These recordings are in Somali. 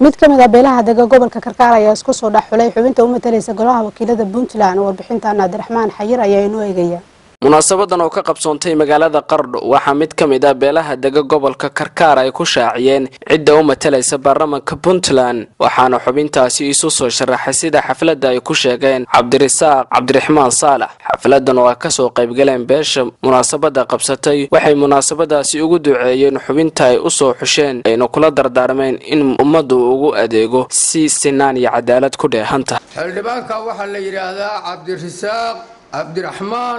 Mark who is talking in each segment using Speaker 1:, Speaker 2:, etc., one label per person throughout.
Speaker 1: mid ka mid ah beelaha dega gobolka karkaar ayaa isku soo dhex xulay xubinta u matalaysa golaha wakiilada puntland warbixinta naadirraxmaan xayir ayaa inoo eegaya
Speaker 2: munaasabadan oo ka qabsoontay magaalada qardho waxaa mid ka mid ah beelaha dega gobolka karkaar ay ku shaaciyeen cidda u matalaysa baarlamanka puntland waxaana xubintaasi isu soo sharaxay sida xafladda ay ku sheegeen cabdirasaaq cabdiraxmaan saalax xafladan oo ay kasoo qaybgaleen beesha munaasabada qabsatay waxay munaasabadaasi ugu duceeyeen xubinta ay usoo xusheen ayna kula dardaarmeen in ummaddu ugu adeego si sinaan iyo cadaalad ku dheehanta
Speaker 3: xildhibaanka waxaa la yidhaahdaa cabdirasaaq cabdiraxmaan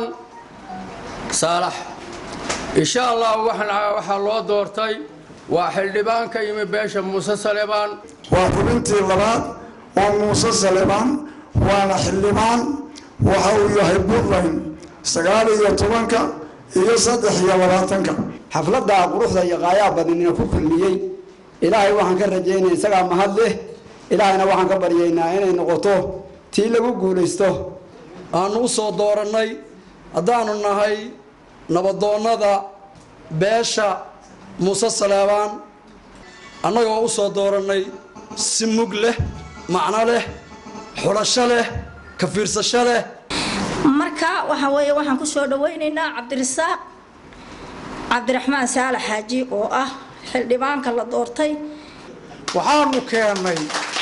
Speaker 3: saalax insha allah waxaa loo doortay waa xildhibaan ka yimi beesha muuse salebaan
Speaker 4: waa xubintii labaad oo muuse salebaan waana xildhibaan waxa uu yahay puntland sagaal iyo tobanka iyo saddex iyo labaatanka
Speaker 5: xafladda quruxda iyo qaayaa badanina ku kulmiyey ilaahay waxaan ka rajaynaya isagaa mahad leh ilaahayna waxaan ka baryaynaa inay noqoto tii lagu guulaysto aanu u soo doorannay haddaanu nahay nabadoonnada beesha muuse saleebaan annagoo u soo doorannay si mug leh macno leh xulasho leh ka fiirsasho leh
Speaker 6: marka waxaa weeye waxaan ku soo dhawaynaynaa cabdirasaaq cabdiraxmaan saalax xaaji oo ah xildhibaanka la doortay
Speaker 7: waxaanu keennay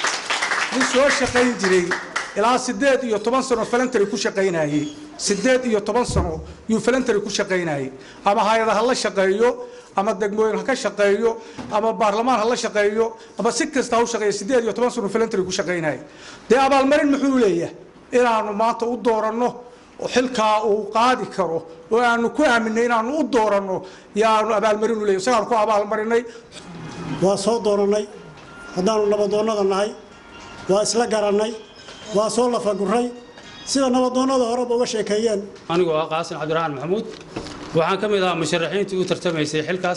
Speaker 7: nin soo shaqayn jiray ilaa siddeed iyo toban sano falantary ku shaqaynayey siddeed iyo toban sano yuu falantary ku shaqaynayey ama hay-ada ha la shaqeeyo ama degmooyin ha ka shaqeeyo ama baarlamaan ha la shaqeeyo ama si kasta ha u shaqeeyo siddeed iyo toban sano falantary ku shaqaynayay dee abaalmarin muxuu leeyahay inaanu maanta u dooranno xilkaa uu qaadi karo oo aanu ku aaminay inaanu u dooranno yaanu abaalmarin u leeyahy isagaan ku abaalmarinay
Speaker 8: waa soo doorannay haddaanu nabadoonnada nahay waa isla garannay waa soo lafaguray sida nabadoonnada horeba uga sheekeeyeen
Speaker 9: anigoo ah qaasin cabdiraxmaan maxamuud waxaan ka mid ahaa musharaxiintii u tartamaysay xilkaas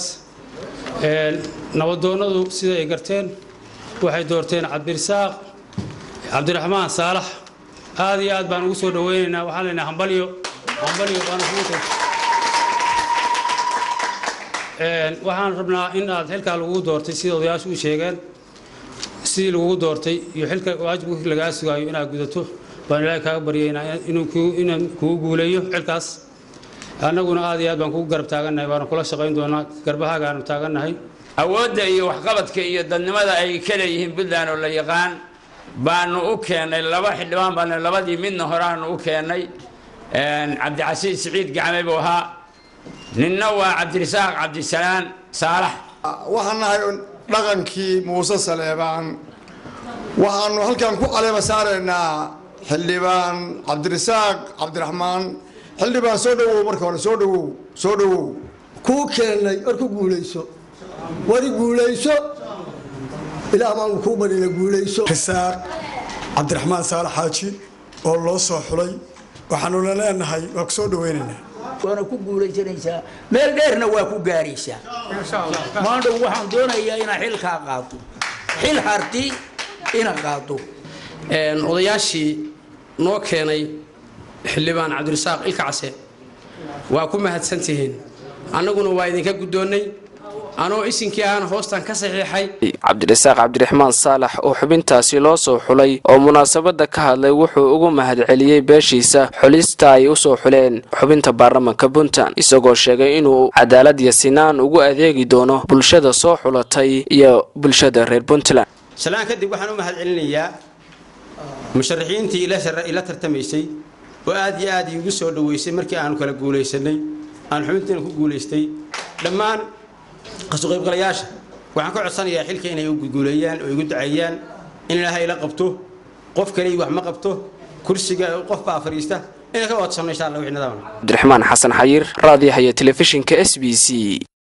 Speaker 9: nabadoonnadu sida ay garteen waxay doorteen cabdirasaaq cabdiraxmaan saalax aad iyo aad baan ugu soo dhaweynaynaa waxaan leenahay hambalyo hambalyo baana kugu waxaan rabnaa in aad xilkaa lagugu doortay sida odayaashu u sheegeen sidii lagugu doortay iyo xilka waajibka lagaa sugaayo inaad gudato baan ilaahay kaaga baryaynaa inaan kugu guuleeyo xilkaas annaguna aad iyo aad baan kugu garab taagannahay waana kula shaqayn doonaa garbahagaanu taagannahay
Speaker 10: awoodda iyo waxqabadka iyo dadnimada ay ka leeyihiin puntland oo la yaqaan baanu u keennay laba xildhibaan baanu labadii midna horeaanu u keennay cabdicasiis siciid gacme buu ahaa ninna waa cabdirasaaq cabdisalaan saalax
Speaker 4: waxaan nahay dhaqankii muuse saleebaan waxaanu halkan ku caleema saaraynaa xildhibaan cabdirasaaq cabdiraxmaan xildhibaan soo dhawow marka hore soo dhawow soo dhawow
Speaker 5: kuu keennay war ku guulayso wari guulayso ilaah baan kuu barina guulayso
Speaker 4: risaaq cabdiraxmaan saalax xaaji oo loo soo xulay waxaanuna leenahay waa ku soo dhaweynaynaa
Speaker 11: waana ku guulaysanaysaa meel dheerna waa ku gaaraysaa maandhow waxaan doonayaa inaa xilkaa qaato xil harti ina qaato
Speaker 12: odayaashii noo keenay xildhibaan cabdirasaaq ilkacase waa ku mahadsantihiin annaguna waa idinka guddoonnay anoo isinkii ahana hoostan ka saxiixay
Speaker 2: cabdirasaaq cabdiraxmaan saalax oo xubintaasi loo soo xulay oo munaasabada ka hadlay wuxuu ugu mahadceliyey beeshiisa xulista ay usoo xuleen xubinta baarlamanka puntland isagoo sheegay inuu cadaalad iyo sinaan ugu adeegi doono bulshada soo xulatay iyo bulshada reer puntland
Speaker 13: shalaan kadib waxaan u mahadcelinayaa musharaxiintii ila tartamaysay oo aad iyo aad iigu soo dhaweysay markii aanu kala guulaysanay aan xubintiina ku guulaystay dhammaan kasoo qaybgalayaasha waxaan ka codsanayaa xilka inay u guuleeyaan oo igu duceeyaan in ilaahay ila qabto qof kale wax ma qabto kursiga qof baa fadhiista inay ka wadsano insha allah wixii nidaam
Speaker 2: cabdiraxmaan xasan xayir raadiyaha iyo telefishinka s b c